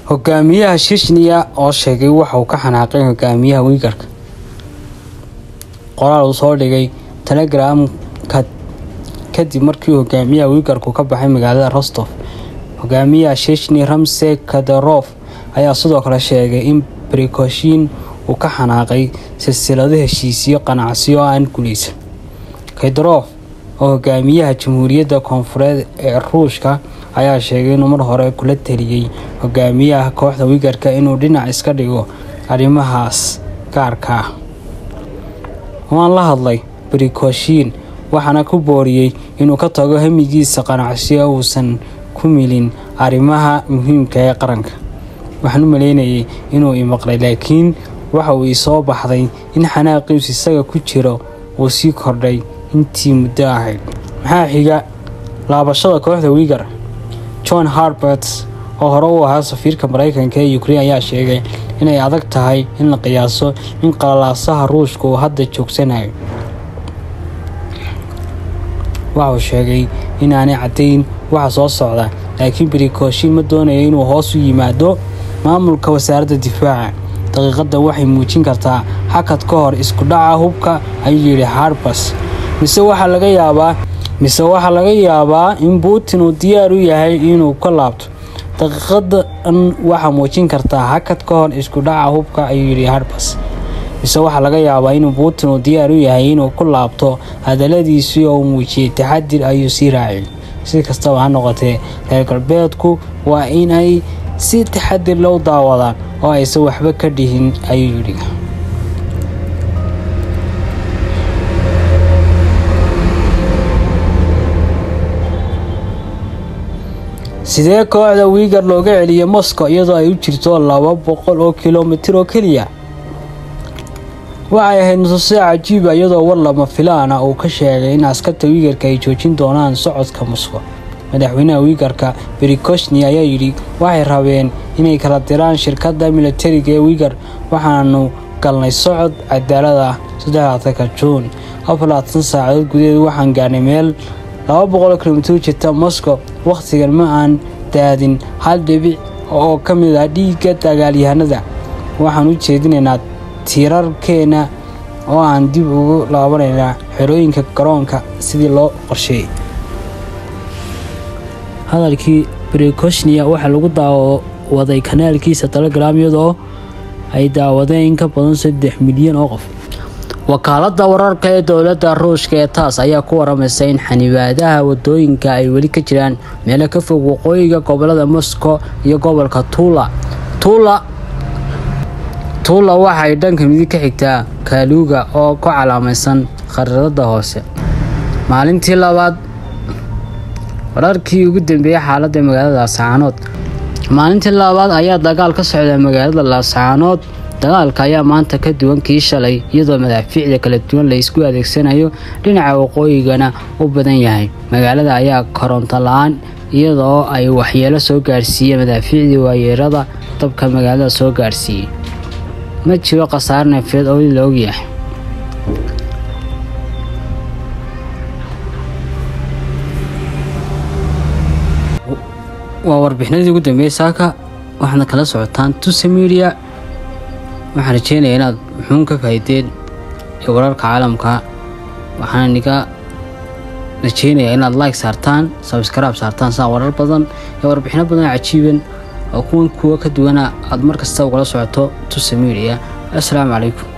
hogaamiyaha shishniya oo sheegay waxa uu ka xanaaqay hogaamiyaha wiigarka qoraal uu soo dhigay telegramka kadib markii hogaamiyaha wiigarku ka baxay magaalada rostof hogaamiyaha shishni ramse kaderof ayaa sidoo kale sheegay in brikoshin uu ka xanaaqay silsilado heshiisyo qanacsiyo aan guuleysan kaderof oo hogaamiyaha jamhuuriyadda koonfureed ee ruushka ayaa sheegay inuu mar hore kula taliyey hogaamiyaha kooxda wiigarka inuu dhinac iska dhigo arrimahaas gaarka ah waan la hadlay brikoshin waxaana ku booriyey inuu ka tago hamigiisa qanacsiyo uusan ku milin arrimaha muhiimka ee qaranka waxaan u maleynayay inuu imaqlay laakiin waxa uu isoo baxday in xanaaqiisu isaga ku jiro uu sii kordhay intii muddo ahayd maxaa xiga laabashada kooxda wiigar john harbert oo hore u ahaa safiirka mareykanka ee ukrein ayaa sheegay inay adag tahay in la qiyaaso in qalalaasaha ruushka uu hadda joogsanayo waxa uu sheegay inaanay caddayn waxa soo socda laakiin brikoshin ma doonaya inuu hoos u yimaado maamulka wasaaradda difaaca daqiiqadan waxay muujin kartaa xakad ka hor isku dhaca hubka ayuu yidhi harbers mise waxaa laga yaabaa mise waxaa laga yaabaa in putin uu diyaar u yahay inuu ka laabto daqiiqadan waxaa muujin kartaa hakad ka hor isku dhaca hubka ayuu yidhi harbers mise waxaa laga yaabaa inuu putin uu diyaar u yahay inuu ku laabto hadaladiisii oo uu muujiyey taxadir ayuu sii raaciyay si kastaba ha noqotee reer galbeedku waa inay si taxadir loo daawadaan oo aysan waxba ka dhihin ayuu yidhi sidee kooxda wiigar looga celiyay moscow iyadoo ay u jirto laba boqol oo kilomitir oo keliya waxay ahayd nusuuse cajiiba iyadoo war lama filaana uu ka sheegay in askarta wiigarka ay joojin doonaan socodka moscow madaxweynaha wiigarka brikoshni ayaa yidhi waxay rabeen inay kala diraan shirkadda militariga ee wiigar waxaanu galnay socod cadaalad ah saddexaatanka juun afaraatan saacadood gudaheed waxaan gaarnay meel laba boqol kilomitir jirta moscow wakhtigan ma aan daadin hal dhibic oo ka mid ah dhiigga dagaalyahanada waxaan u jeedinaynaa tiirarkeena oo aan dib ugu laabanaynaa xerooyinka garoonka sidii loo qorsheeyey hadalkii brikoshnia waxaa lagu daawaday kanaalkiisa telegram iyadoo ay daawadeen in ka badan saddex milyan oo qof wakaaladda wararka ee dowladda ruushka ee taas ayaa ku waramaysa in xanibaadaha wadooyinka ay weli ka jiraan meelo ka fog waqooyiga gobolada moscow iyo gobolka tuula tuula tuula waxay dhanka midig ka xigtaa kaaluuga oo ku calaamaysan khariirada hoose maalintii labaad wararkii ugu dambeeyey xaaladda magaalada laascaanood maalintii labaad ayaa dagaal ka socda magaalada laascaanood dagaalka ayaa maanta ka duwan kii shalay iyadoo madaafiicda kala duwan la isku adeegsanayo dhinaca waqooyigana u badan yahay magaalada ayaa koronto la-aan iyadoo ay waxyeelo soo gaarsiiyeen madaafiicdii waayeerada dabka magaalada soo gaarsiiyey ma jiro khasaar neefeed oo la ogyahay waa warbixinadii ugu dambeeyey saaka waxaadna kala socotaan tuse media waxaan rajeynaya inaad muxuun ka faa'iideen ee wararka caalamka waxaan niga rajeynayaa inaad like saartaan sabskraib saartaan saa warar badan ee warbixino badan cajiiban oo kuwan kuwa ka duwana aad mar kasta ugala socoto tuse media assalaamu calaykum